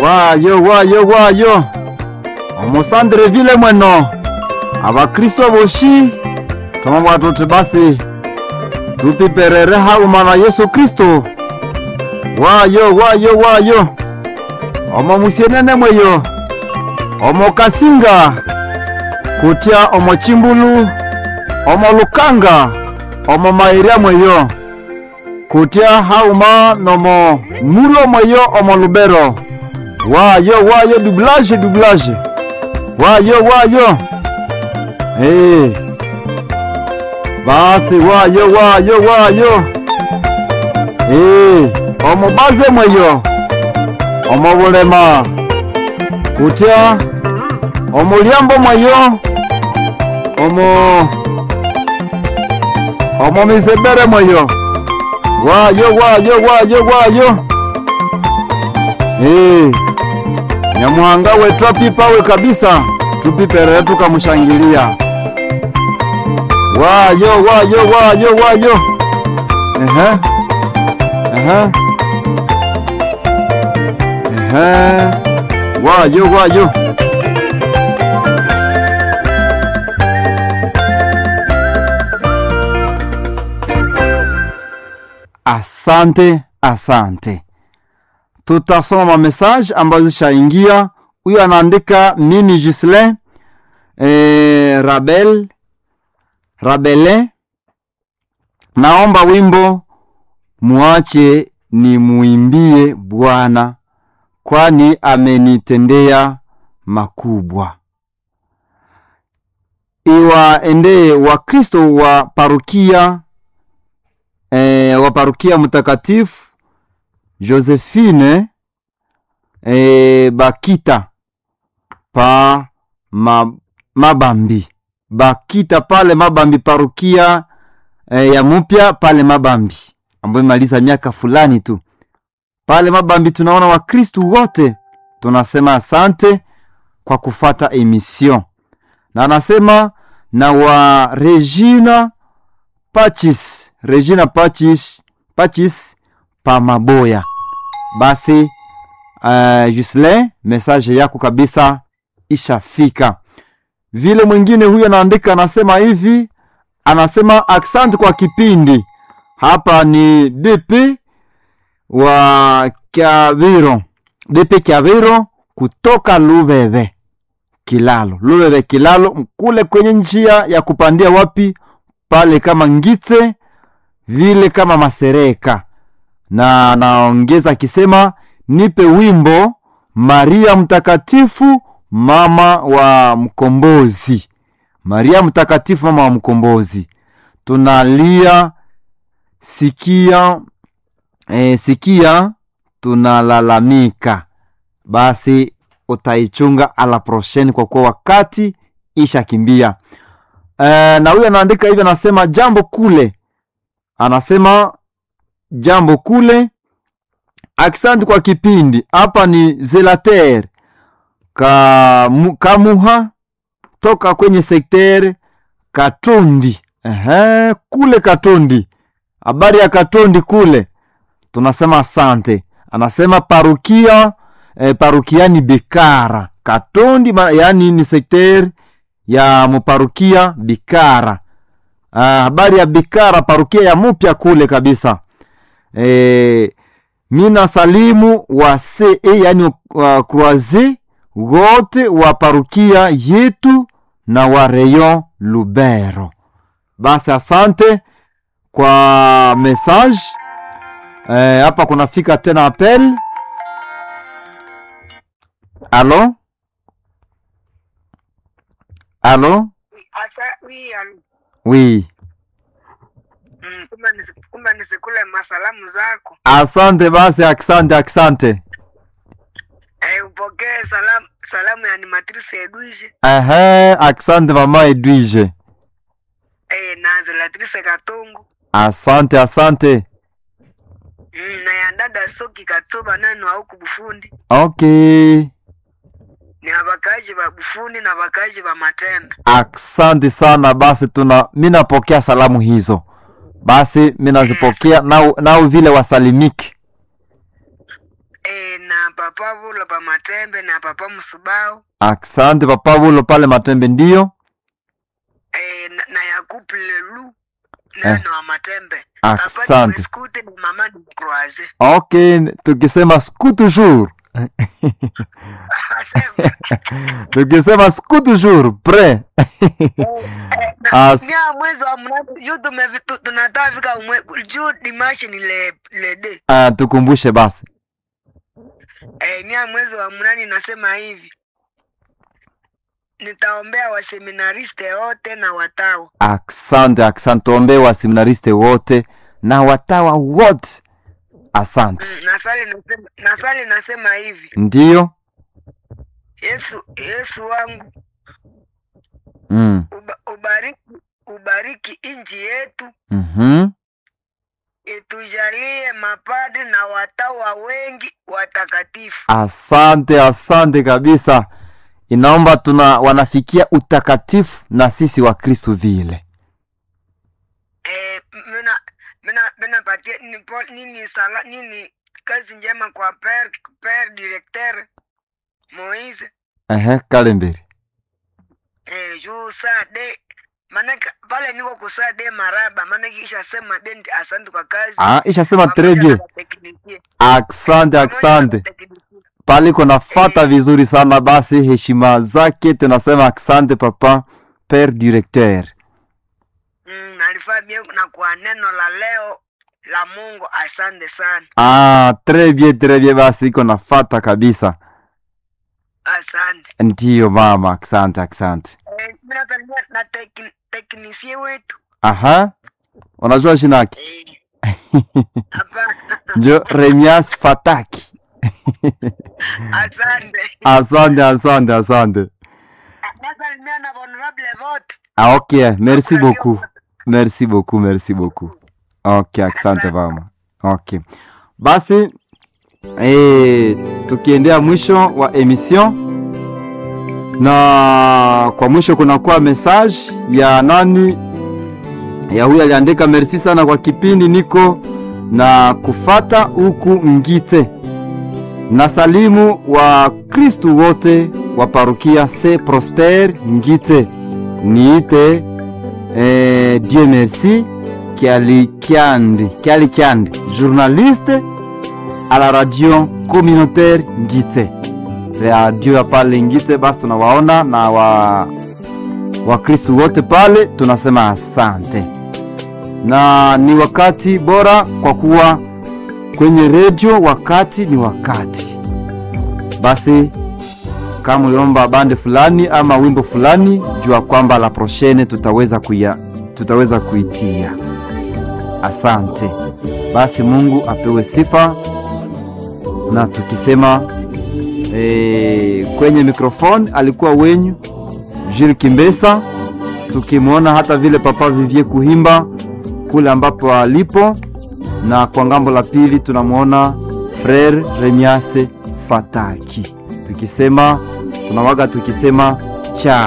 wayo wayo wayo omusandire vile mweno abakristo boshi tomabwa tuti basi tupiperere hauma na yesu kristo wayo wayo wayo omo musienene mweyo omo kasinga kutya omo chimbulu omo lukanga omo mairia mweyo kutya hauma nomo mulo mweyo omo lubero wayo wayo doublage doublage wayo wayo hey. basi wayo wayo wayo hey. omo baze mweyo omo bulema kutya omo liambo mweyo omo omo misebere mweyo wayo wayo wayo wayo hey. nyamuhanga wetu apipawe kabisa tupiperere tukamushangilia wayo wayo wayo wayo ehe ehe ehe wayo wayo asante asante tutasoma mamesaje ambazo zishaingia huyo anaandika mimi Gislin e, Rabel Rabele naomba wimbo muache ni muimbie Bwana kwani amenitendea makubwa. Iwaendee Wakristo wa parukia e, wa parukia mtakatifu Josephine e, Bakita pa ma, Mabambi Bakita pale Mabambi parukia e, ya mupya pale Mabambi ambayo imaliza miaka fulani tu pale Mabambi. Tunaona Wakristu wote tunasema asante kwa kufata emission, na anasema na wa Regina Pachis, Regina Pachis, Pachis pa Maboya. Basi uh, Jusle, message yako kabisa ishafika. Vile mwingine huyu anaandika anasema hivi, anasema asante kwa kipindi. Hapa ni DP wa Kyaviro, DP Kyaviro kutoka Lubebe Kilalo, Lubebe Kilalo, kule kwenye njia ya kupandia wapi pale, kama Ngite vile kama Masereka, na naongeza akisema nipe wimbo Maria Mtakatifu mama wa mkombozi. Maria Mtakatifu mama wa mkombozi, tunalia sikia e, sikia tunalalamika. Basi utaichunga ala prochaine, kwa kuwa wakati ishakimbia. E, na huyo anaandika hivi, anasema jambo kule, anasema jambo kule, aksanti kwa kipindi. Hapa ni Zelater Kamu, Kamuha toka kwenye sekter Katondi. Ehe, kule Katondi, habari ya Katondi kule tunasema asante. Anasema parukia eh, parukiani Bikara Katondi ma, yani ni sekter ya muparukia Bikara. Ah, habari ya Bikara parukia ya mupya kule kabisa. Eh, mina salimu wa se yani wa croise wote wa parukia yetu na wa Rayon Lubero. Basi asante kwa message hapa. E, kunafika tena apel. Alo, alo, Asa, oui, alo. oui. Mm, kumbe nisi- kumbe nisikule masalamu zako Asante basi, asante, asante. eh, upokee salamu salamu ya animatrice Edwige Ehe, asante mama Edwige, eh, na Zelatrice Katongo asante, asante. mm, na ya dada Soki Katoba nani wa huku Bufundi Okay, ni abakaji ba Bufundi na bakaji ba Matenda asante sana. Basi tuna mi napokea salamu hizo, basi mi nazipokea nao, nao vile wasalimiki eh, e, na papa Vulo pa Matembe na papa Msubao Asante papa Vulo pale Matembe, ndiyo. e, na, na Yakubu Lelu neno wa Matembe papa Asante. Skute na mama ni Croise Okay, tukisema siku toujours. tukisema siku toujours pre. As- nia mwezi wa mnane juu tumevi- tu- tunataka fika umwe- juu dimashi ni le, le de Ah, tukumbushe basi. e, nia mwezi wa mnane nasema hivi nitaombea waseminariste wote na watawa Asante, asante. Tuombee waseminariste wote na watawa wote. Asante. Mm, nasali nasema, nasali nasema hivi Ndiyo. Yesu Yesu wangu Mm. uba, ubariki ubariki nchi yetu Mhm. itujalie mapadi na watawa wengi watakatifu Asante, asante kabisa. Inaomba tuna wanafikia utakatifu na sisi wa Kristo vile. Eh, mina mina mina patia nipo nini sala nini kazi njema kwa per per directeur Moise Ehe, kale mbele. eh juu saa de manake pale niko kusaa de maraba manake isha sema de asante kwa kazi Ah, ishasema Pamoja très na bien. wateknisie. Asante, Pamoja na asante. wateknisie. Paliko nafata vizuri sana basi, heshima zake tunasema asante papa père directeur. Mm, alifaa bien na kwa neno la leo la Mungu asante sana Ah, très bien, très bien basi iko nafata kabisa. asante Ndiyo mama, asante, asante. eh, mimi nakaribia na tekni- teknisie wetu Aha. Unajua jina yake? eh hapana Njo Remias Fataki. asante Asante, asante, asante. nasalimia na honorable vote Ah, ok, merci beaucoup. Merci beaucoup, merci beaucoup. Ok, asante mama. Ok. Basi eh, tukiendea mwisho wa emission na kwa mwisho kunakuwa message ya nani ya huyu aliandika merci sana kwa kipindi niko na kufata huku Ngite na salimu wa Kristu wote wa parukia Se Prosper Ngite niite eh, Dieu merci Kialikiandi Kialikiandi journaliste à la radio communautaire Ngite radio ya pale Ngite. Basi tunawaona na wa Wakristu wote pale, tunasema asante, na ni wakati bora kwa kuwa kwenye redio, wakati ni wakati. Basi kama uliomba bande fulani ama wimbo fulani, jua kwamba la prochaine tutaweza kuya, tutaweza kuitia. Asante. Basi Mungu apewe sifa, na tukisema e, kwenye mikrofoni alikuwa wenyu Jules Kimbesa, tukimwona hata vile Papa Vivie Kuhimba kule ambapo alipo, na kwa ngambo la pili tunamwona Frere Remiase Fataki, tukisema tunawaga tukisema cha